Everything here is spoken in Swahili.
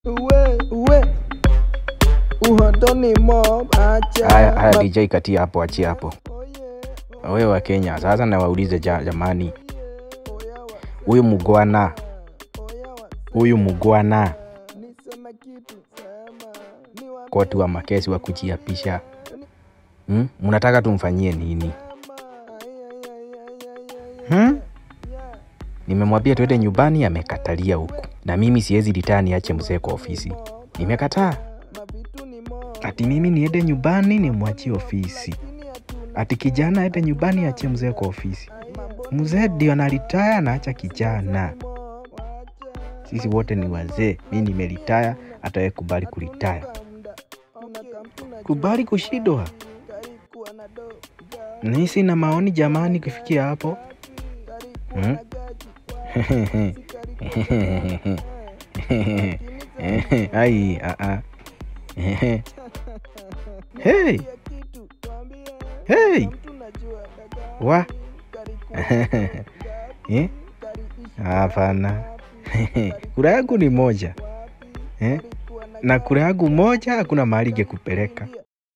uwe uwe uhondo ni mob acha Haya, haya Ma- DJ katia hapo, achia hapo. Wewe wa Kenya, sasa na waulize ja, jamani, huyu mugwana, huyu mugwana niseme kitu sema ni wa koti wa makesi wa kujiapisha hmm? Mnataka tumfanyie nini hmm? Nimemwambia twende nyumbani, amekatalia huku, na mimi siwezi litani ache mzee kwa ofisi. Nimekataa mavitu ni mob ati mimi niende nyumbani nimwachie ofisi, ati kijana aende nyumbani ache mzee kwa ofisi. Mzee ndio analitaya anaacha kijana. Sisi wote ni wazee, mi nimelitaya, hata wewe kubali kulitaya, kubali kushindwa. Nisi na maoni jamani, kufikia hapo hmm? Ai, a a. Hey, hey, wa Eh? Hapana, kura yangu ni moja eh? na kura yangu moja hakuna mahali ingekupeleka.